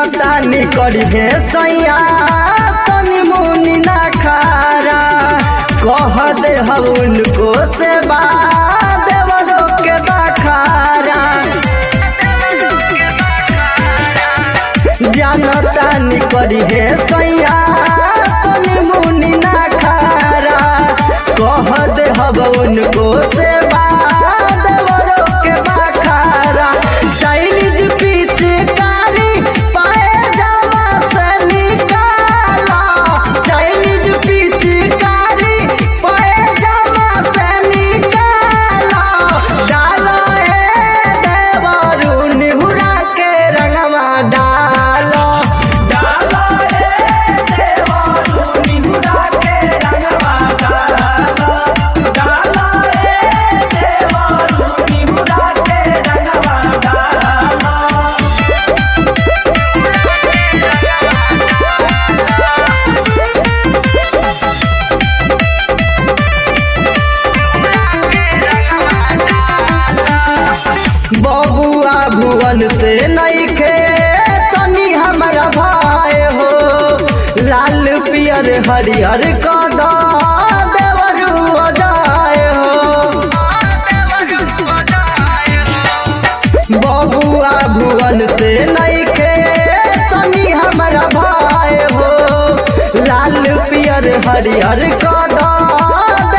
जानतानी करी हे सैया तनी मुनि ना खारा कह दे हम उनको से देवरो के बखारा जानतानी करी हे सैया तनी मुनि ना खारा कह दे हम उनको से देवरो के बखारा चाइनीज पिचकारी पाए जावा से निकाला चाइनीज पिचकारी पाए जावा से निकाला डालो ए देवरू निहुरा के रंगवा डालो डालो रे देवरू निहुरा के रंगवा डालो डालो रे देवरू निहुरा के रंगवा डालो बबुआ भुवन से नइखे तनी हमारा भाई हो लाल पियर हरिहर कदा देवरू अजाए हो बबुआ भुवन से नइखे तनी हमारा भाई हो लाल पियर हरिहर कदा